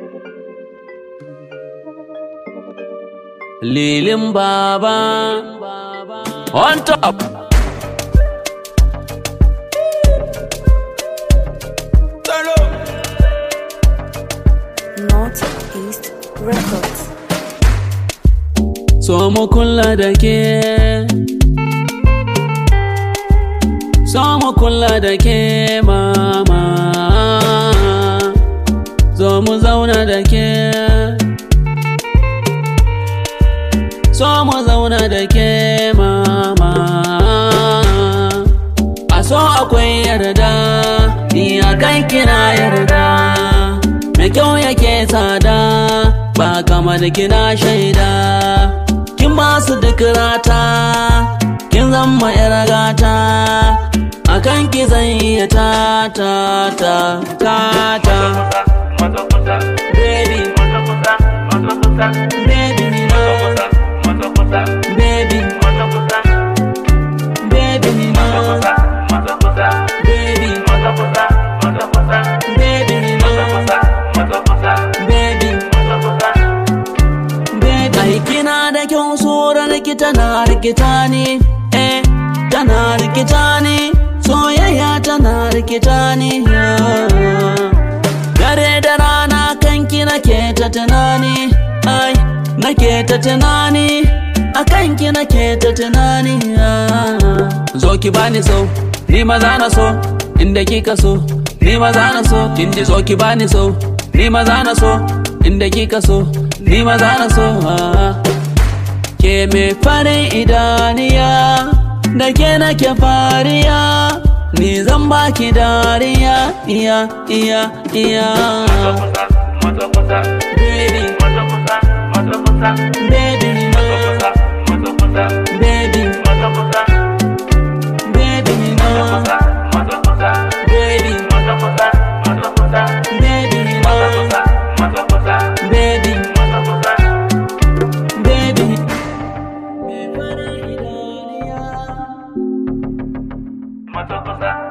Lilin Baba on top. Northeast Records. So mu kula da ke. So mu kula da ke mama. Zo mu zauna da ke. So mu zauna da ke mama. A so akwai yarda, ni a kai kina yarda. Mai kyau yake tsada, ba kama da kina shaida. Kin ba su duk rata, kin zama yar gata. A kan ki zan iya ta ta ta ta ta. Baby, baby, me love. Baby, baby, me love. Baby, baby, me love. Baby, baby. Ai kina da kyau tsoron ki tana rikita ni, eh, tana rikita ni, soyayya tana rikita ni. Dare da rana kanki nake ta tunani, ai, nake ta tunani, a kanki nake ta tunani. Zo ki bani so, ni maza na so, inda kika so, ni maza na so, kin ji zo ki bani so, ni maza na so, inda kika so, ni maza na so. Ke me farin idaniya, da ke nake fariya, ni zan baki dariya, iya, iya, iya. Baby, baby, no. Baby, baby, no. Baby, baby, no. Baby, baby. Me farin idaniya.